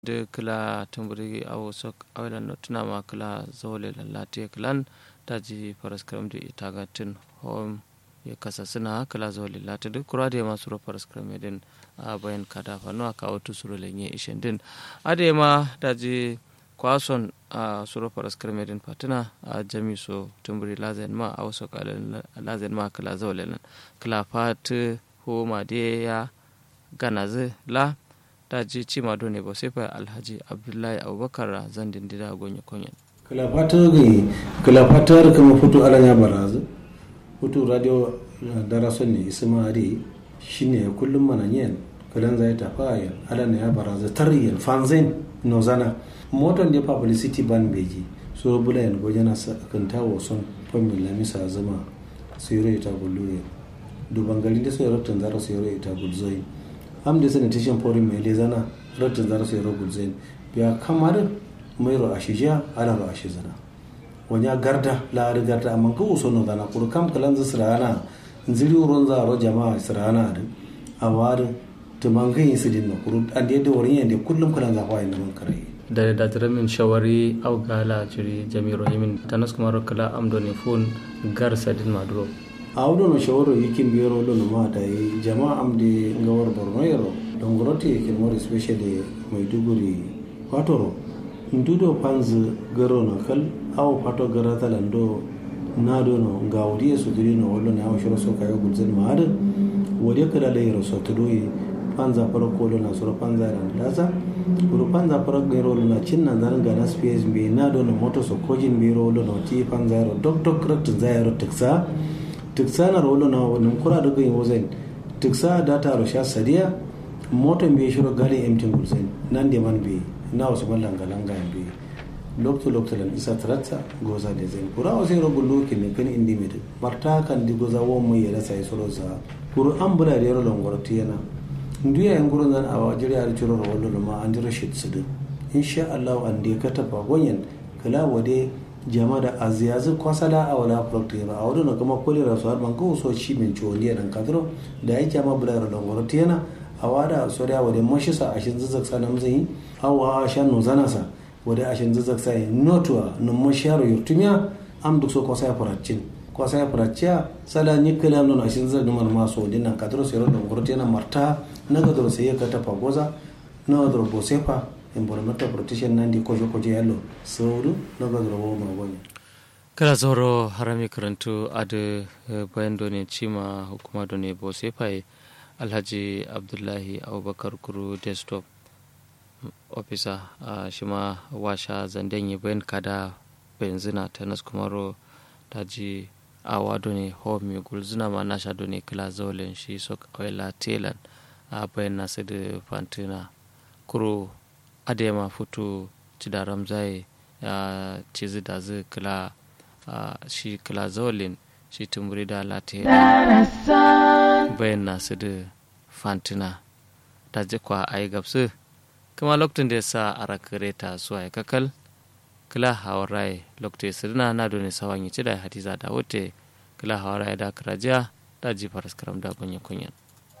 de kila tumburi awo sok awelan no tunama kila zole lallate kilan daji paraskram de itaga tin home ya kasa suna kila zole lati duk kura da masu ro paraskram din a bayan kada fano aka auto suro lenye ishen din ade ma daji kwason a suro paraskram din fatina a jami so tumburi lazen ma awo sok lazen ma kila zole lan kila fat ho ma de ya ganaze la ta ji cima ne ba sai fa alhaji abdullahi abubakar zan dindida gonye konyen kalafatar ga kalafatar kama fito ala ya barazu fito radio darason ne isma ari shine kullum mana yin kalan zai tafa ya ala ya barazu tariyan fanzin nozana moton da publicity ban beji so bula yan gojana kan tawo son famin lamisa zama sayro ita bulu duban garin da sayro tun zara sayro ita bulzoi am da sanitation forum mai lezana rattin zara sai ro gulzen biya kamar mai ro ashija ala ro ashizana wanya garda la ri garda amma ko so no dana kur kam kalan za sirana nzili uron za ro jama'a sirana da awar to mangai sidin no kur an da da worin yande kullum kalan za fa inda man kare da da taramin shawari au gala jiri jami'ro yimin tanas kuma kala amdo ne fon gar sadin maduro a wudo no shawaro yikin biyaro lo no mata yi jama'a am de ngawar borno yaro don gorote yikin more especially maiduguri fatoro ndudo panz garo no kal aw fato gara talando na do no ngawdi su diri no wallo na awshoro so kayo gulzen maada wodi kala le yaro so tudoyi panza fara kolo na soro panza ran laza kuro panza fara gero na cinna zan ga na space be na do no moto so kojin biro lo no ti panza yaro dok dok rat zayaro teksa tiksa na rolo na wani kura da gani wazen tiksa da ta rusha sadiya motan bai shiro gali emtin gulzen nan da man bai na wasu mallan galan gayan bai lokto lokto lan isa taratta goza da zen kura wasu yaro gullo ke ne kan indi mai marta kan di goza won mai yara sai soro sa kuru an bula da yaro longoro tiyana nduya yan gurin zan awa jira da ciro rawallo ma an jira shi tsudu insha Allah an da ka tafa gonyen kala wade jama da aziyazi kwasala a wala proktira a wadda kuma kuli rasu har man kawo so shi min ciwon liya dan kadro da ya jama bula da dongoro tiyana a wada so da wadda mashi sa ashin zazzak sa nam zai hawa shan no zana sa wadda ashin zazzak sa yi notuwa nun mashi yaro yurtumiya am duk so kwasa ya furacin kwasa ya furacciya sala ni kala non ashin zazzak numar maso din nan kadro sai ro dongoro tiyana marta na gadro sai ya kata fagoza na wadro bosefa environmental protection nandi kojo kojo yallo sauru na gadro ma wani kala zoro harami karantu adu bayan done cima hukuma done bo sefai alhaji abdullahi abubakar kuru desktop officer a shima washa zanden bayan kada benzina ta nas kumaro daji awa done home gulzina ma nasha done kala zaulen shi sok oila telan a bayan nasu da fantina kuro adema futu cida ramzai ya cizi da zai kila shi kila zaulin shi tumburi da lati bayan nasu da fantina da jikwa a yi gabsu kuma lokacin da ya sa a rakare ta zuwa ya kakal kila hawar rai lokacin ya sirina na doni sawan yi ci da hadiza da wuce kila hawar rai da karajiya da jifar skaram da gonye kunyan.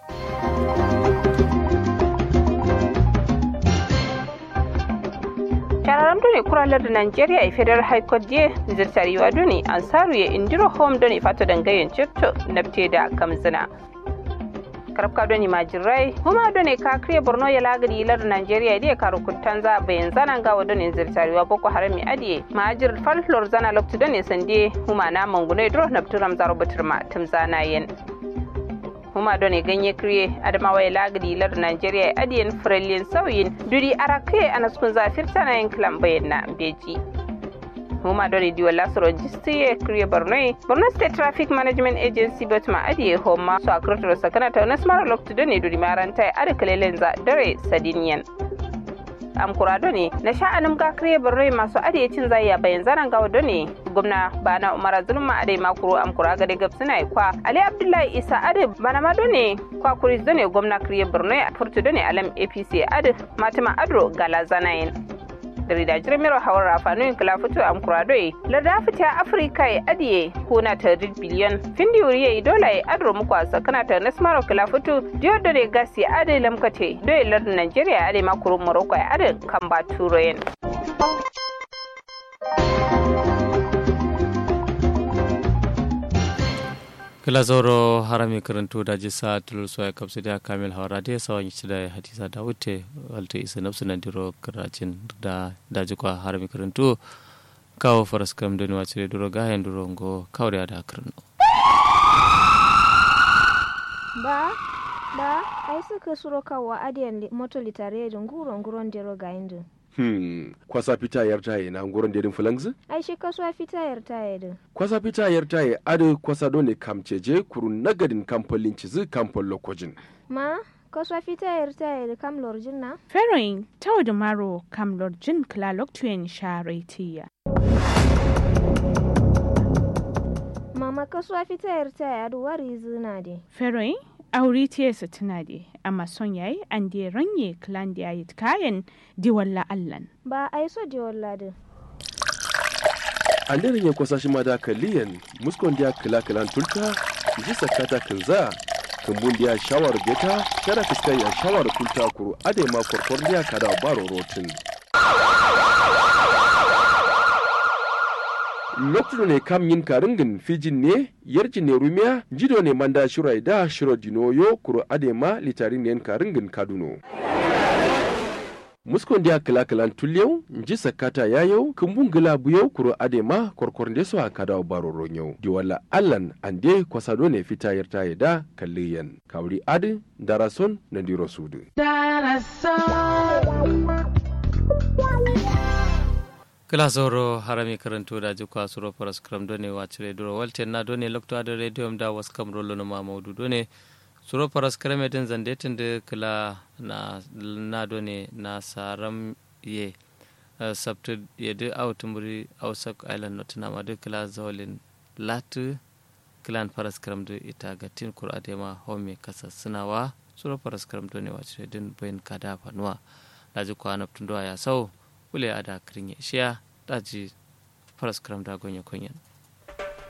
shararam doni kuralar da nigeria e federal high court je zirtariwa doni ansaru ya indiro home doni fato dangayen cipto nabte da kamzina karabka doni majirai huma doni ka kriye borno ya lagari ilar nigeria dia karu kuttanza bayan zanan gawa doni zirtariwa boko harami adiye majir falhlor zana loktu doni sande huma na mangunai dro nabturam zaro batirma timzana yen huma done ganye kriye adamawa lagadi lar nigeria adiyan firalin sauyin duri arake anaskun zafir tana yin kilan bayan na beji huma done diwa lasoro jistiye kriye borno borno state traffic management agency batma adiye homa so akrotoro sakana ta unas mara loktu done duri maranta ada kalelen za dare sadiniyan amkura done na sha'anin ga kriye borno masu adiye cin zayya bayan zanen gawa done gwamna bana umara zulma ade makuru amkura gade gabsina kwa ali abdullahi isa ade bana ma done kwa kuris done gwamna kriye borno furtu done alam apc ade matima adro gala zanayin da rida jirmiro hawar rafanu kala fito am kuradoi larda fita afrika ya adiye kuna ta biliyon findi wuriye dola ya adro muku a sakana ta nasmaro kala fito diyo da ne gasi ade lamkate doye lardin nigeria ade makuru morocco ya ade kan ba turoyen. kila zoro harami karanto da jisa tulur soya kapsu da kamil hawara da sawan yi da hadisa da wuce walta isa nafsu nan diro karacin da daji kwa harami karanto kawo faras kam da nuwa cire duro gahen duro ngo kawo da da karno ba ba ai suka suro kawo adiyan moto litare da nguro nguron dero gahen din Hmm, kwasa fita yar taye na ngoron dedin fulangzi? ai shi kasuwa fita yar taye din Kwasa fita yar taye ade kwasa dole kamceje kuru nagadin kamfolin cizi kamfol lokojin. ma kasuwa fita yar taye da kam lorjin na Feroin tau da maro kam lorjin klalok tuyen sharetiya. mama kasuwa fita yar taye adu wari zina de Feroin auri tiyesa tuna de amma son yayi an de ranye klan da yayi kayan diwalla allan. ba ai so de wallade Anderin ya kwasa shi ma da kaliyan muskon dia kila kilan tulta ji sakata kinza kumbun dia shawar beta kada fiskai ya shawar kulta kuru ade ma korkor dia kada baro rotin. lokacin ne kam yin karingin fijin ne yarji ne rumiya jido ne manda shirai da shiro dinoyo kuro adema litarin ne karingin kaduno muskon dia kala kalan tulyau nji sakata yayau kumbun gila buyau kuro adema korkor de so akada baro ronyau di wala allan ande kwasado ne fita yarta yada kalliyan kawri adi darason na diro sudu kila zoro harami karanto da jikwa suro faras kram done wacire duro walte na done lokto ada radio da was kam rolo no mamaudu done suro faras krame den zande tinde kila na na done na saram ye uh, sabtu ye de autumuri ausak island not na madu kila zawlin latu kilan faras kram de ita gatin kur adema home kasa sinawa suro faras kram done wacire den bayin kada fanuwa da jikwa naptundo ya sau kule ada kirinye shiya daji faras karam da gonye kunyan